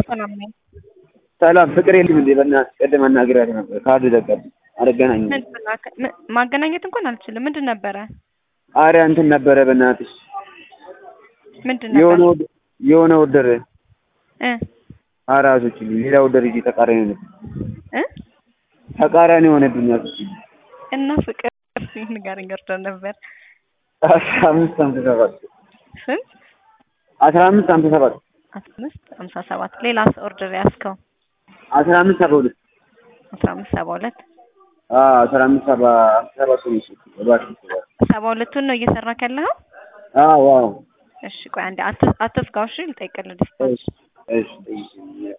ሰላም ነኝ። ሰላም ፍቅር የለም እንዴ? በእናትህ ቅድም አናግሬያት ነበር። ካርድ ዘጋብኝ። አልገናኝም። ምን ብላ- ም- ማገናኘት እንኳን አልችልም። ምንድን ነበረ? አረ እንትን ነበረ በእናትሽ ምንድን የሆነ ነበር? ወድ- የሆነ ወደር እ አራሶች ሌላ ወደር ይዤ ተቃራኒ ሆነ እ ተቃራኒ ሆነብኝ። አሶች እና ፍቅር ንገረኝ ገርዶ ነበር። አስራ አምስት ሃምሳ ሰባት ስንት? አስራ አምስት ሃምሳ ሰባት አምስት ሀምሳ ሰባት ሌላስ ኦርደር ያዝከው? አስራ አምስት ሰባ ሁለት አስራ አምስት ሰባ ሁለት አዎ አስራ አምስት ሰባ ሰባ ሶስት እባክህ ሰባ ሁለቱን ነው እየሰራክ ያለኸው? አዎ አዎ እሺ ቆይ አንዴ አት- አትዝጋው። እሺ ልጠይቅልህ ዲስፓች እሺ እሺ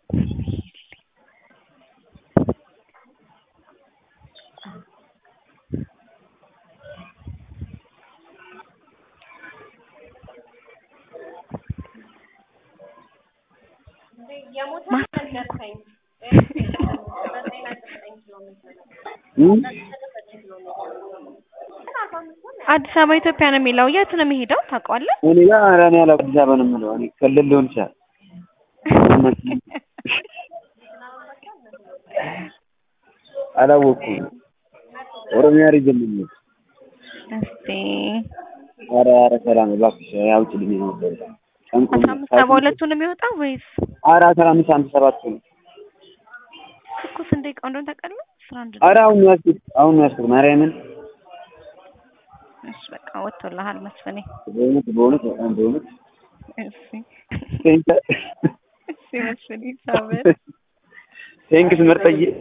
እም? አዲስ አበባ ኢትዮጵያ ነው የሚለው። የት ነው የሚሄደው ታውቀዋለህ? እኔ ጋር ኧረ እኔ አላውቅም። አዲስ አበባ ነው የምለው እኔ ክልል ሊሆን ይችላል። አላወኩም። ኦሮሚያ ሪጅን ነው የሚለው። እስቲ ኧረ ኧረ ሰላም እባክሽ አውጪልኝ ነው ጨንቆኝ አስራ አምስት ሰባ ሁለቱ ነው የሚወጣው ወይስ ኧረ አስራ አምስት ሃምሳ ሰባት ነው። እኮ ስንት ደቂቃ እንደሆነ ታውቃለህ? አስራ አንድ ኧረ አሁን ነው ያዝኩት አሁን ነው ያዝኩት ማርያምን እሺ በቃ ወጥቶልሃል መስፍኔ። በእውነት በእውነት በጣም በእውነት እሺ ቴንክ እሺ መስፍኔ ሳበር ቴንክስ ምርጥዬ